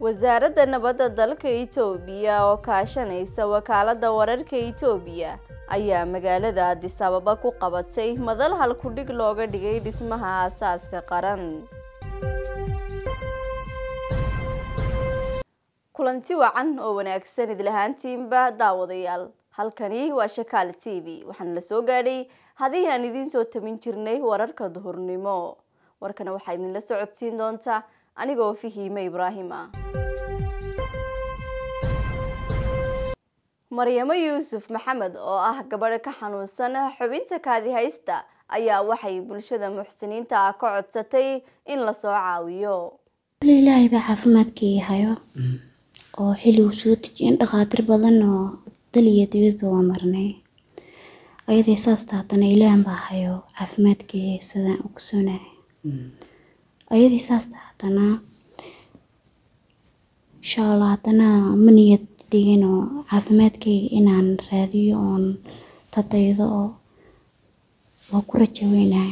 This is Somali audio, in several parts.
wasaaradda nabadda dalka itoobiya oo kaashanaysa wakaaladda wararka itoobiya ayaa magaalada addis ababa ku qabatay madal halkudhig looga dhigay dhismaha aasaaska qaran kulanti wacan oo wanaagsan idlahaantiinba daawadayaal halkani waa shakaal t v waxaana la soo gaadhay haddii aan idiin soo tamin jirnay wararka duhurnimo warkana waxaa idinla socodsiin doontaa anigoo fahiime ibraahim ah maryamo yuusuf maxamed oo ah gabadh ka xanuunsan xubinta kaadi haysta ayaa waxay bulshada muxsiniinta ah ka codsatay in lasoo caawiyo ilaahay baa caafimaadkii hayo oo xilligu soo dejiyen dhakhaatiir badan oo dal iyo dibadba waa marnay ayadii saasta haddana ilaahan baa hayo caafimaadkii sidaan ogsoonahay ayadii saasta haddana insha allah haddana ma niyad dhigin oo caafimaadkayga inaan raadiyo oon dadaydo oo waa ku rajaweynahay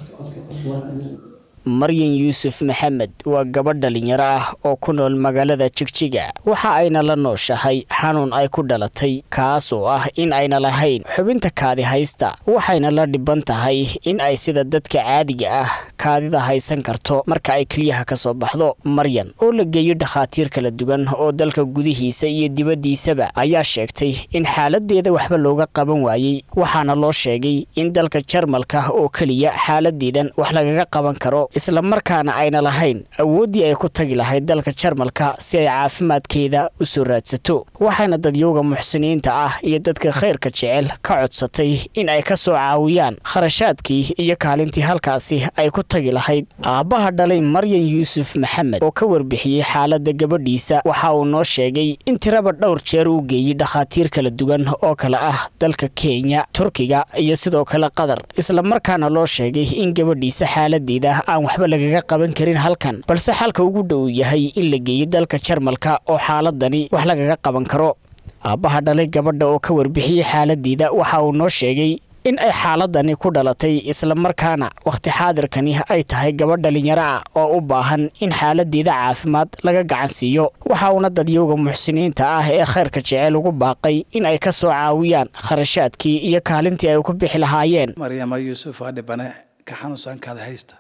maryan yuusuf maxamed waa gabadh dhalinyaro ah oo ku nool magaalada jigjiga waxa ayna la nooshahay xanuun ay ku dhalatay kaas oo ah in ayna lahayn xubinta kaadi haysta waxayna la dhiban tahay in ay sida dadka caadiga ah kaadida haysan karto marka ay keliyaha ka soo baxdo maryan oo la geeyo dhakhaatiir kala duwan oo dalka gudihiisa iyo dibaddiisaba ayaa sheegtay in xaaladeeda waxba looga qaban waayey waxaana loo sheegay in dalka jarmalka oo keliya xaaladeedan wax lagaga qaban karo isla markaana ayna lahayn awooddii ay ku tagi lahayd dalka jarmalka si ay caafimaadkeeda u soo raadsato waxayna dadyowga muxsiniinta ah iyo dadka khayrka jecel ka codsatay in ay ka soo caawiyaan kharashaadkii iyo kaalintii halkaasi ay ku tagi lahayd aabbaha dhalay maryan yuusuf maxamed oo ka warbixiyey xaaladda gabadhiisa waxa uu noo sheegay in tiraba dhowr jeer uu geeyey dhakhaatiir kala duwan oo kale ah dalka kenya turkiga iyo sidoo kale qatar isla markaana loo sheegay in gabadhiisa xaaladeeda aan waxba lagaga qaban karin halkan balse xalka ugu dhow yahay in la geeyo dalka jarmalka oo xaaladani wax lagaga qaban karo aabbaha dhalay gabadha oo ka warbixiyey xaaladeeda waxa uu noo sheegay in ay xaaladani ku dhalatay isla markaana wakhti xaadirkani ay tahay gabadh dhalinyaro ah oo u baahan in xaaladeeda caafimaad laga gacan siiyo waxa uuna dadyowga muxsiniinta ah ee khayrka jecel ugu baaqay in ay ka soo caawiyaan kharashaadkii iyo kaalintii ay ku bixi lahaayeen maryama yuusuf waa dhibane ka xanuunsan kaada haysta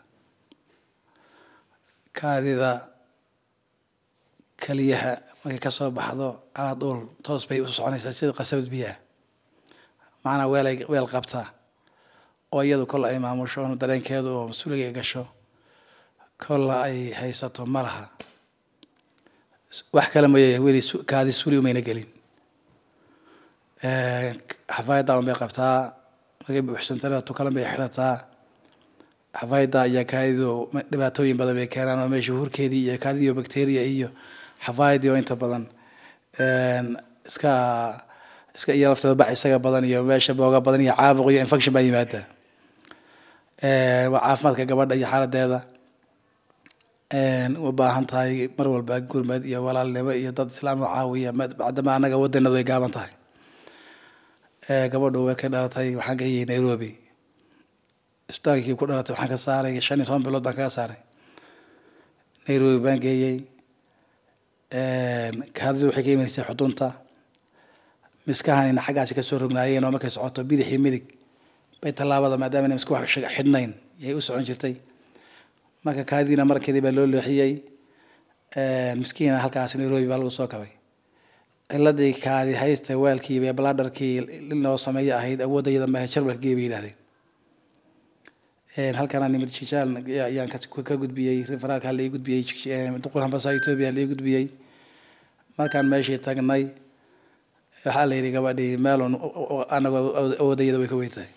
kaadida keliyaha markay ka soo baxdo calaa dhuul toos bay u soconaysaa sida qasabad biyaha macnaa weelay weel qabtaa oo iyadu kolla ay maamusho dareenkeedu oo mas-uuliga ay gasho kolla ay haysato ma laha wax kale mooye weli kaadi suuli umayna gelin xafaayadda un bay qabtaa markay buuxsantana tukalan bay xidhataa xafaayadda ayaa kaadidu dhibaatooyin badan bay keenaan oo meesha hurkeedii iyo kaadidio bacteria iyo xafaayadii oo inta badan iska iska iyo lafteeda bac isaga badan iyo meesha booga badan iyo caabuq iyo infection baa yimaada waa caafimaadka gabadha iyo xaaladeeda u baahan tahay mar walba gurmad iyo walaalnimo iyo dad islaam oo caawiya bacdama anaga wadanadu ay gaaban tahay gabadhu way ka dhalatay waxaan geeyay nairobi isbitaalkii ku dhalatay waxaan ka saaray shan iyo toban bilood baan kaga saaray nairobi baan geeyey kaadidu waxay ka imaneysay xudunta miskahanina xaggaasi kasoo rognaayeen oo markay socoto bidix iyo midig bay tallaabada maadaama ina miska wax xidhnayn yay u socon jirtay marka kaadidiina markeedii baa loo leexiyey miskiina halkaasi nairobi baa lagu soo kabay ciladii kaadi haysta waalkii iyo bladharkii loo sameeyo ahayd awoodayada maahe jarmalka gee bay yidhahdeen halkana nimid jijaal ayaan ka gudbiyey referaalka la ii gudbiyey duqur hambasa etoobiya la ii gudbiyey markaan meeshii tagnay waxaa la yidhi gabadhii meelun anagoo awoodayada way ka weyn tahay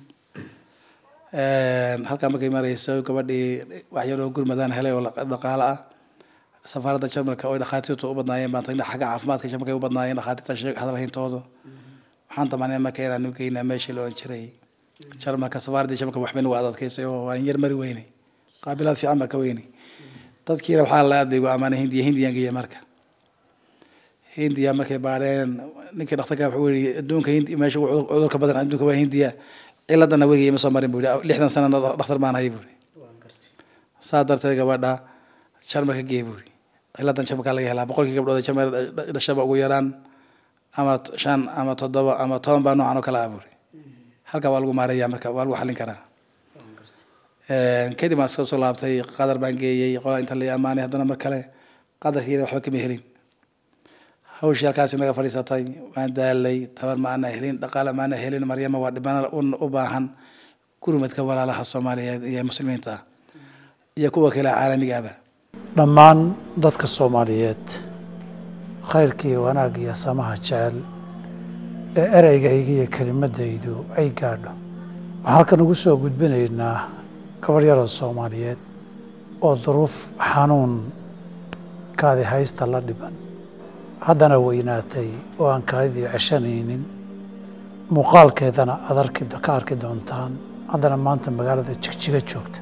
halkaa markay marayso gabadhii waxyaroo gurmadaan helay oo dhaqaale ah safaaradda jarmalka oo dhakhaatiirtu u badnaayeen baan tagnay xagga caafimaadka jarmalka ay u badnaayeen dhakhaatiirta sheeg hadalhayntoodu waxaan damaanay marka inaanu geynaa meeshii la ohan jiray jarmalka safaaraddii jarmalka waxbay nagu adadkaysay oo waan yar mari weynay qaabilaad fiican baa ka weynay dadkiina waxaa la aad bay gu ammaanay hindiya hindiyaan geeya marka hindiya markay baadheen ninkii dhakhtarka wuxuu yidhi adduunka hindi meesha cudurka badan adduunka waa hindiya ciladana weligay ma soo marin buu yidhi lixdan sanana dhakhtar baan hay buu yidhi saa darteed gabadha jarmalka gee buu yidhi ciladan jamalka laga helaa boqolkii gabdhood ee jamel dhashaba ugu yaraan ama shan ama toddoba ama toban baa noocan oo kale ah buuri halkaa waa lagu maareeyaa marka waa lagu xallin karaa kadib aan iska soo laabtay qadar baan geeyey qolaa inta la amaanay haddana mar kale qadarkiina waxba kama helin hawshii halkaas inaga fadhiisatay waan daalay tabar ma ana helin dhaqaale ma ana helin maryama waa dhibana u baahan gurmadka walaalaha soomaaliyeed iyo muslimiinta ah iyo kuwa kale caalamiga ahba dhammaan dadka soomaaliyeed khayrka iyo wanaag iyo samaha jecel ee ereygayga iyo kelimadaydu ay gaadho waxaan halkan ugu soo gudbinaynaa gabarh yaroo soomaaliyeed oo duruuf xanuun kaadi haysta la dhiban haddana weynaatay oo aan kaadidii ceshanaynin muuqaalkeedana aad arki ka arki doontaan haddana maanta magaalada jigjiga joogta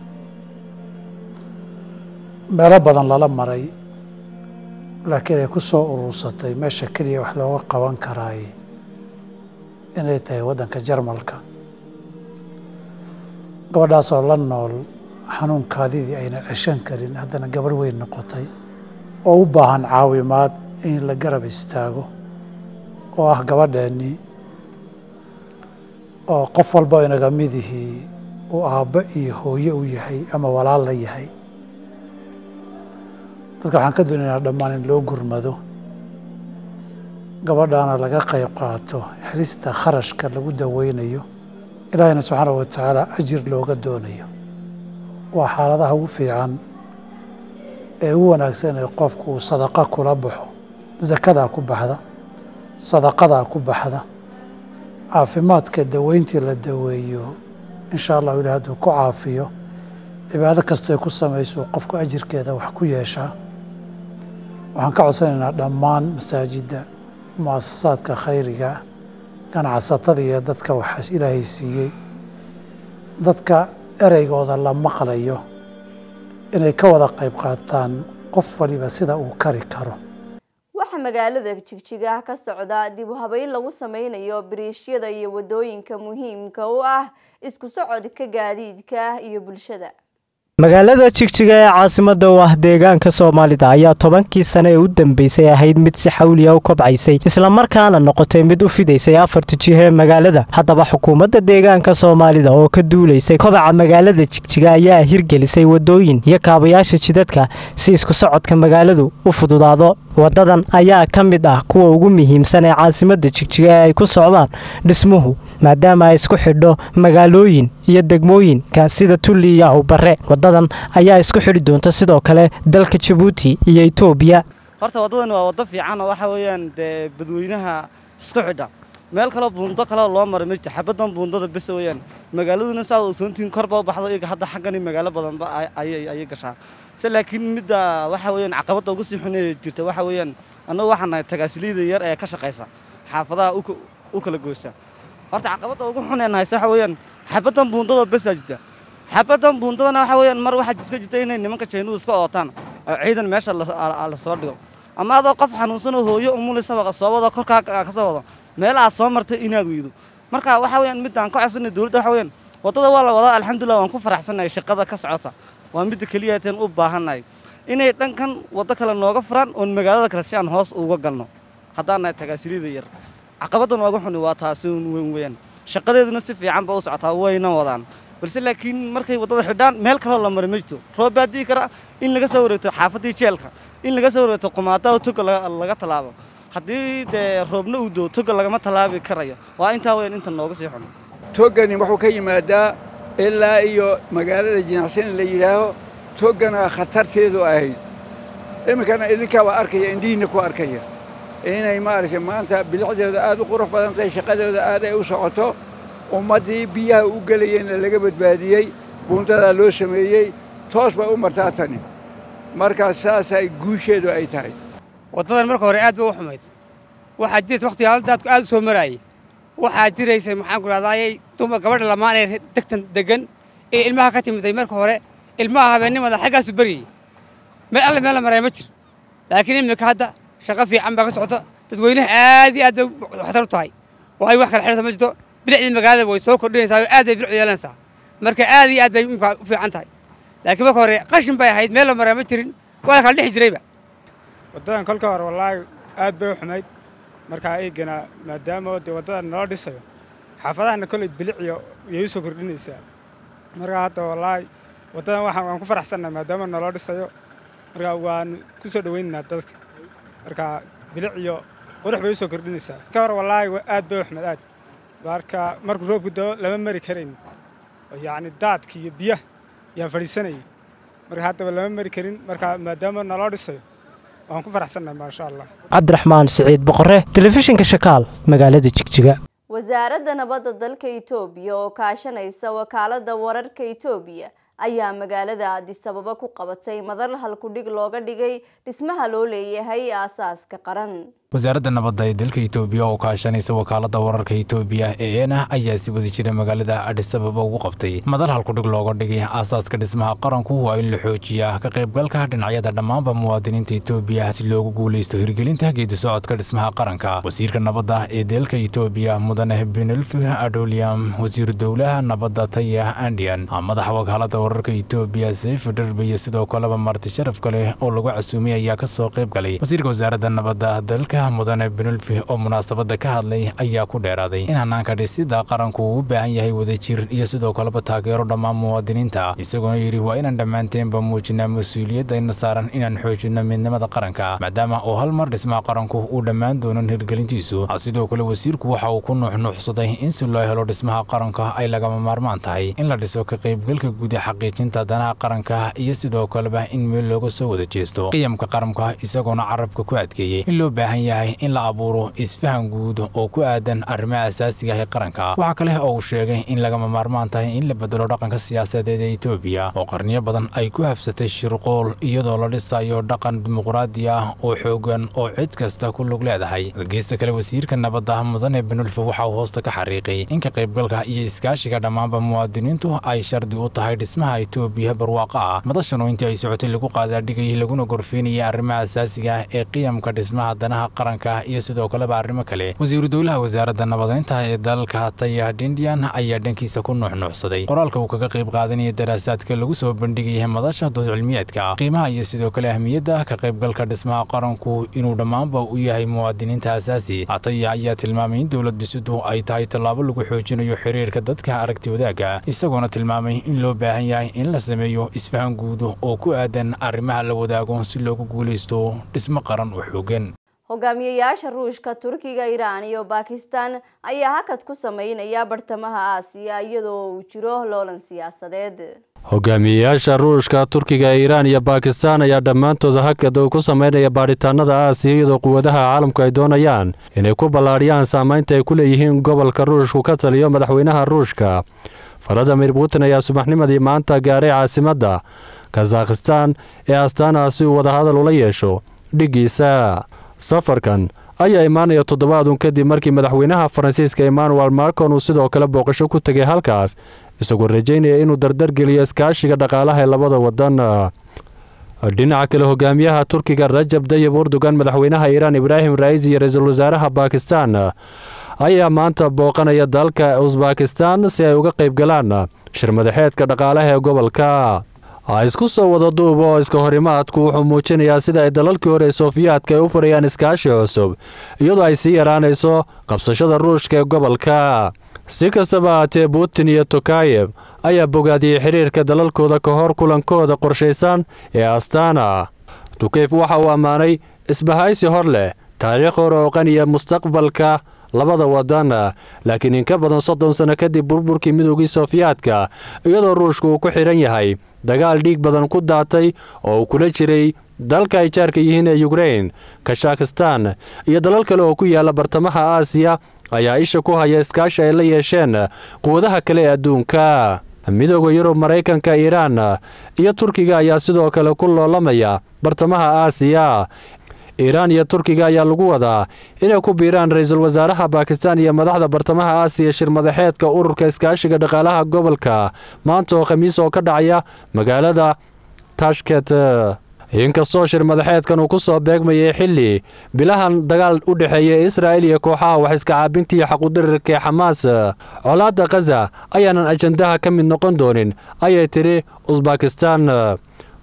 meelo badan lala maray laakiin ay ku soo urursatay meesha keliya wax looga qaban karaay inay tahay waddanka jarmalka gabadhaasoo la nool xanuun kaadidii ayna ceshan karin haddana gabadh weyn noqotay oo u baahan caawimaad in la garab istaago oo ah gabadheennii oo qof walba inaga midihii uu aabbo iyo hooye u yahay ama walaal la yahay dadka waxaan ka doonaynaa dhammaan in loo gurmado gabadhaana laga qayb qaato helista kharashka lagu daweynayo ilaahayna subxaanahu wa tacaala ajir looga doonayo waa xaaladaha ugu fiican ee ugu wanaagsan ee qofku uu sadaqa kula baxo zakadaa ku baxda sadaqadaa ku baxda caafimaadka daweyntii la daweeyo insha allahu ilahi hadduu ku caafiyo cibaado kastoo ay ku samayso qofku ajirkeeda wax ku yeeshaa waxaan ka codsanaynaa dhammaan masaajidda muasasaadka khayriga ganacsatada iyo dadka waxaas ilaahay siiyey dadka ereygooda la maqlayo inay ka wada qayb qaataan qof waliba sida uu kari karo waxaa magaalada jigjiga ka socda dib u habeyn lagu sameynayo biriishyada iyo wadooyinka muhiimka u ah isku socodka gaadiidka iyo bulshada magaalada jigjiga ee caasimada u ah deegaanka soomaalida ayaa tobankii sane ee u dambeysay ahayd mid si xawliya u kobcaysay islamarkaana noqotay mid u fidaysay afarta jiho ee magaalada haddaba xukuumadda deegaanka soomaalida oo ka duulaysay kobaca magaalada jigjiga ayaa hirgelisay wadooyin iyo kaabayaasha jidadka si isku socodka magaaladu u fududaado wadadan ayaa ka mid ah kuwa ugu muhiimsan ee caasimada jigjiga ee ay ku socdaan dhismuhu maadaama ay isku xidho magaalooyin iyo degmooyinka sida tulli iyo awbare wadadan ayaa isku xidhi doonta sidoo kale dalka jabuuti iyo etoobiya horta waddadan waa waddo fiican oo waxa weeyaan dee badweynaha isku xidha meel kaloo buundo kaleo loo maray ma jirto xabaddan buundada bes weeyaan magaaladuna saad ogsoontihiin korba u baxdo iyaga hadda xaggani magaalo badanba ayay gashaa se laakiin midda waxa weeyaan caqabadda ugu sii xunee jirta waxa weeyaan annagu waxaan nahay tagaasiliida yar ee ka shaqaysa xaafadaha u kala goysa horta caqabadda ugu xunee nahayse waxa weeyaan xabaddan buundada besaa jirta xabaddan buundadana waxa weeyaan mar waxaa iska jirta inay nimanka jaynuhu iska ootaan oo ciidan meesha la soo dhigo ama adoo qof xanuunsan oo hooyo umulisaba soo wado korkaa ka soo wado meel aad soo martay inaad weydo marka waxa weeyaan midaan ka codsanay dowladda waxa weeyaan waddada waa la wadaa alxamdulillah waan ku faraxsannahay shaqada ka socota waa midda keliya teen u baahannahay inay dhankan waddo kale nooga furaan oon magaalada kale si aan hoos uga galno haddaan nahay tagaasirida yar caqabaddan waagu xuni waa taasi weyn weeyaan shaqadeeduna si fiican ba u socotaa wayna wadaan balse laakiin markay waddada xidhaan meel kaloo la mara ma jirto roob baa dii kara in laga soo wareegto xaafaddii jeelka in laga soo wareegto qumaadaha toga laga tallaabo haddii dee roobna uu doo toga lagama tallaabi karayo waa intaa weyn inta nooga sii xun togani wuxuu ka yimaadaa ilaa iyo magaalada jinacsani la yidhaaho togana khatarteedu ahayd iminkana idinkaa waa arkaya indhihiinna ku arkaya inay maaragtay maanta bilicdeeda aad u qurux badan tahay shaqadooda aad ay u socoto ummaddii biyaha u gelayeenna laga badbaadiyey buundadaa loo sameeyey toos bay u martaa tani markaas saasay guusheedu ay tahay waddadan marka hore aad bay u xumayd waxaa jirta wakhtiga haldaadku aad u soo maraayey waxaa jiraysay maxaan ku dhahdaayay dumar gabadha lamaan ee degtan deggan ee ilmaha ka timiday marka hore ilmaha habeennimada xaggaasu beryayey meel alle meel la maraya ma jir laakiin iminka hadda shaqo fiican baa ka socota dadweynaha aad iyo aad bay waxtar u tahay waayo wax kala xidhasa ma jirto bilicdii magaalada way soo kordhinaysaa oo aad bay bilic yeelanaysaa marka aad iyo aad bay imika u fiican tahay laakiin marka hore qashin bay ahayd meel la maraya ma jirin waa la kala dhex jirayba waddadan kolka hore wallaahi aad bay u xumayd markaa eegana maadaama dee waddadan nala dhisayo xaafadahana kolley biliciyo yay u soo kordhinaysaa markaa hadda wallaahi waddadan waxaan waan ku faraxsannahay maadaama naloo dhisayo markaa waan ku soo dhowaynaynaa dadka markaa bilic iyo qurux bay u soo kordhinaysaa ka hore wallaahi aad bay u xumayd aad marka markuu roobku dao lama mari karayn yacni daadki iyo biyaha yaa fadhiisanayay marka haddaba lama mari karin marka maadaama naloo dhisayo waan ku faraxsannahay maasha allah cabdiraxmaan siciid boqore telefishinka shakaal magaalada jigjiga wasaaradda nabadda dalka itoobiya oo kaashanaysa wakaaladda wararka itoobiya ayaa magaalada addis ababa ku qabatay madal halkudhig looga dhigay dhismaha loo leeyahay aasaaska qaran wasaaradda nabadda ee dalka itoobiya oo kaashanaysa wakaaladda wararka itoobiya ee ena ayaa si wada jira magaalada adhis ababa ugu qabtay madal halkudhig looga dhigay aasaaska dhismaha qaranku waa in la xoojiyaa ka qaybgalka dhinacyada dhammaanba muwaadiniinta itoobiya si loogu guulaysto hirgelinta geedi socodka dhismaha qaranka wasiirka nabadda ee dalka itoobiya mudane benelfi adoliam wasiiru dowlaha nabadda taya andian madaxa wakaaladda wararka itoobiya seyf dharbe iyo sidoo kaleba marti sharaf kale oo lagu casuumay ayaa kasoo qayb galay wasiirka wasaaradda nabadda dalka mudane benulfi oo munaasabada ka hadlay ayaa ku dheeraaday in hanaanka dhisida qaranku uu u baahan yahay wadajir iyo sidoo kaleba taageero dhammaan muwaadiniinta isagoona yidhi waa inaan dhammaanteenba muujinaa mas-uuliyadayna saaran inaan xoojino midnimada qaranka maadaama oo hal mar dhismaha qaranku uu dhammaan doonan hirgelintiisu sidoo kale wasiirku waxa uu ku nuuxnuuxsaday in si loo helo dhismaha qaranka ay lagama maarmaan tahay in la dhiso ka qaybgalka guud ee xaqiijinta danaha qaranka iyo sidoo kaleba in meel looga soo wada jeesto qiyamka qaranka isagoona carabka ku adkeeyey in loo baahan yahay in la abuuro isfahan guud oo ku aadan arrimaha asaasiga ah ee qaranka waxaa kale oo uu sheegay in lagama maarmaan tahay in la bedelo dhaqanka siyaasadeed ee etoobiya oo qarniyo badan ay ku habsatay shirqool iyadoo la dhisayo dhaqan dimuqraadi ah oo xoogan oo cid kasta ku lug leedahay geesta kale wasiirka nabadda mudane benulfe waxa uu hoosta ka xariiqay in ka qaybgalka iyo iskaashiga dhammaanba muwaadiniintu ay shardi u tahay dhismaha etoobiya barwaaqa ah madashan oo intii ay socotay lagu qaadaadhigayay laguna gorfeynayay arrimaha asaasiga ah ee qiyamka dhismaha danaha qaranka iyo sidoo kaleba arrimo kale wasiiru dowlaha wasaaradda nabadeynta ee dalka taya dindian ayaa dhankiisa ku nuuxnuuxsaday qoraalka uu kaga qayb qaadanaya daraasaadka lagu soo bandhigaya madasha dood cilmiyeedka qiimaha iyo sidoo kale ahmiyadda ka qaybgalka dhismaha qaranku inuu dhammaanba u yahay muwaadiniinta asaasi taya ayaa tilmaamay in dowlad dhisidu ay tahay tallaabo lagu xoojinayo xiriirka dadka aragti wadaagga isagoona tilmaamay in loo baahan yahay in la sameeyo isfahan guud oo ku aadan arrimaha la wadaago si loogu guulaysto dhismo qaran oo xoogan hogaamiyayaasha ruushka turkiga iiraan iyo bakistan ayaa hakad ku sameynaya bartamaha aasiya iyadoo uu jiro loolan siyaasadeed hogaamiyeyaasha ruushka turkiga iiraan iyo bakistan ayaa dhammaantood hakad uu ku sameynaya baadhitaanada aasiya iyadoo quwadaha caalamku ay doonayaan inay ku ballaadhiyaan saamaynta ay ku leeyihiin gobolka ruushku ka taliyo madaxweynaha ruushka valadimir putin ayaa subaxnimadii maanta gaaray caasimadda kazakhistan ee astaana si uu wadahadal ula yeesho dhiggiisa safarkan ayaa imaanaya toddobaadun kadib markii madaxweynaha faransiiska emmanuel marcon uu sidoo kale booqasho ku tegay halkaas isagoo rajaynaya inuu dardargeliyo iskaashiga dhaqaalaha ee labada wadan dhinaca kale hogaamiyaha turkiga rajab dayib urdugan madaxweynaha iiraan ibraahim raisi iyo ra-iisul wasaaraha bakistan ayaa maanta booqanaya dalka usbakistan si ay uga qayb galaan shir madaxeedka dhaqaalaha ee gobolka isku soo wada duub oo iska horimaadku wuxuu muujinayaa sida ay dalalkii hore ee soofiyaadka ay u furayaan iskaashi cusub iyadoo ay sii yaraanayso qabsashada ruushka ee gobolka si kastaba haatee putin iyo tokayeb ayaa bogaadiyey xiriirka dalalkooda ka hor kulankooda qorshaysan ee astana tukeyf waxa uu ammaanay isbahaysi hor leh taariikh hore oo qaniya mustaqbalka labada wadan laakiin in ka badan soddon sano kadib burburkii midoogii soofiyaadka iyadoo ruushku uu ku xidhan yahay dagaal dhiig badan ku daatay oo uu kula jiray dalka ay jaarka yihiin ee yukrein kashakhistan iyo dalal kale oo ku yaala bartamaha aasiya ayaa isha ku haya iskaashi ay la yeesheen quwadaha kale ee adduunka midooda yurub maraykanka iiraan iyo turkiga ayaa sidoo kale ku loolamaya bartamaha aasiya iiraan iyo turkiga ayaa lagu wadaa inay ku biiraan ra-iisul wasaaraha bakistan iyo madaxda bartamaha aasiya shir madaxeedka ururka iskaashiga dhaqaalaha gobolka maanta oo khamiis oo ka dhacaya magaalada tashket inkastoo shir madaxeedkan uu ku soo beegmayay xilli bilahan dagaal u dhexeeya israa'il iyo kooxaha wax iska caabinta iyo xaqudirirka ee xamaas colaadda khaza ayaanan ajandaha ka mid noqon doonin ayay tidhi usbakistan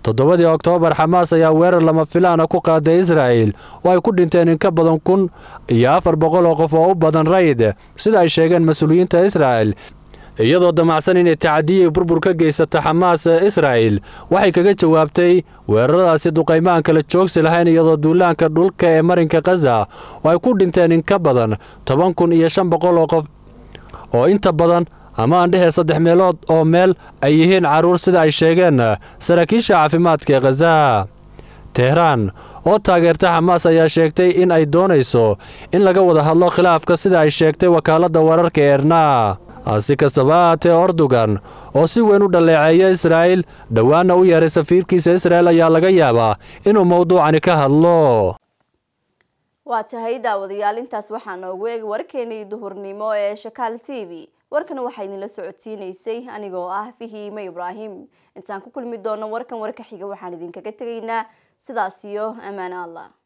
toddobadii oktoobar xamaas ayaa weerar lama filaana ku qaaday israa'il oo ay ku dhinteen in ka badan kun iyo afar boqol oo qof oo u badan rayid sida ay sheegeen mas-uuliyiinta israa'il iyadoo damacsan inay tacadiyii burbur ka geysata xamaas israa'il waxay kaga jawaabtay weeraradaasi duqaymahan kala joogsi lahayn iyadoo duulaanka dhulka ee marinka khaza oo ay ku dhinteen in ka badan toban kun iyo shan boqol oo qof oo inta badan ama aan dhehee saddex meelood oo meel ay yihiin carruur sida ay sheegeen saraakiisha caafimaadka ee khaza tehraan oo taageerta xamaas ayaa sheegtay in ay doonayso in laga wada hadlo khilaafka sida ay sheegtay wakaaladda wararka eerna si kastaba ahaatee ordogan oo si weyn u dhaleeceeya israa'il dhowaana u yeeray safiirkiisa israa'il ayaa laga yaabaa inuu mowduucani ka hadlo waa tahay daawadayaal intaas waxaa noogu eeg warkeenii duhurnimo ee shakaal t v warkan waxaa idinla socodsiinaysay anigoo ah fahiime ibraahim intaan ku kulmi doono warkan warka xiga waxaan idinkaga tegaynaa sidaas iyo ammaano allah